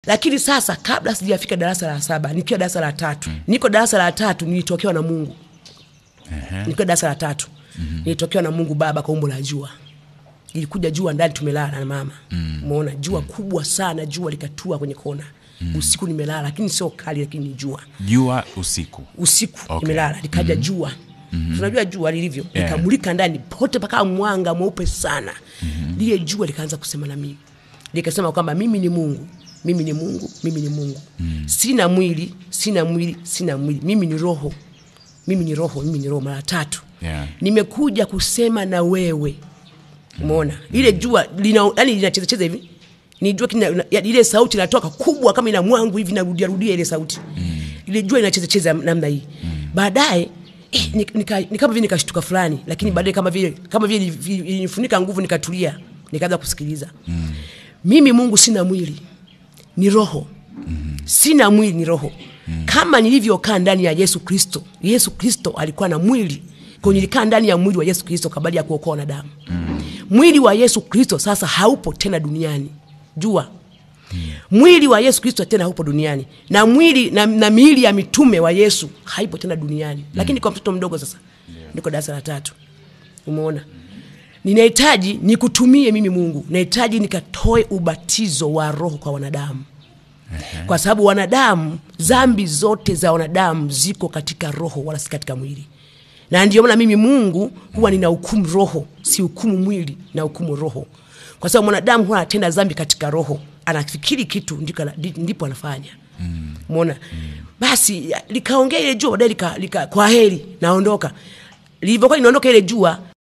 lakini sasa kabla sijafika darasa la saba nikiwa darasa la tatu niko darasa la tatu nilitokewa na mungu nikiwa darasa la tatu nilitokewa na mungu baba kwa umbo la jua ilikuja jua ndani tumelala na mama umeona jua kubwa sana jua likatua kwenye kona usiku nimelala lakini sio kali lakini ni jua jua usiku usiku Okay. nimelala likaja jua tunajua jua lilivyo Yeah. likamulika ndani pote paka mwanga mweupe sana lile jua likaanza kusema na mimi likasema kwamba mimi ni mungu mimi ni mungu mimi ni mungu sina mwili sina mwili sina mwili mimi ni roho mimi ni roho mimi ni roho mara tatu Yeah. nimekuja kusema na wewe umeona ile jua lina yani linachezacheza hivi ni jua kina, ya, ile sauti inatoka kubwa kama ina mwangu hivi narudia rudia ile sauti ile jua inachezacheza namna hii baadaye eh, ni, nika, ni kama vile nikashtuka fulani lakini baadaye kama vile kama vile ili- ilinifunika nguvu nikatulia nikaanza kusikiliza mimi mungu sina mwili ni roho sina mwili ni roho kama nilivyokaa ndani ya yesu kristo yesu kristo alikuwa na mwili kwa nilikaa ndani ya mwili wa yesu kristo kabali ya kuokoa wanadamu mwili wa yesu kristo sasa haupo tena duniani jua mwili wa yesu kristo tena haupo duniani na mwili na, na miili ya mitume wa yesu haipo tena duniani lakini kwa mtoto mdogo sasa niko darasa la tatu umeona ninahitaji nikutumie mimi mungu nahitaji nikatoe ubatizo wa roho kwa wanadamu kwa sababu wanadamu dhambi zote za wanadamu ziko katika roho wala si katika mwili na ndio maana mimi mungu huwa nina hukumu roho si hukumu mwili na hukumu roho kwa sababu mwanadamu huwa anatenda dhambi katika roho anafikiri kitu ndiko ana- ndi- ndipo anafanya mona basi ya- likaongea ile jua baadaye lika, lika, kwa heri naondoka lilivyokuwa linaondoka ile jua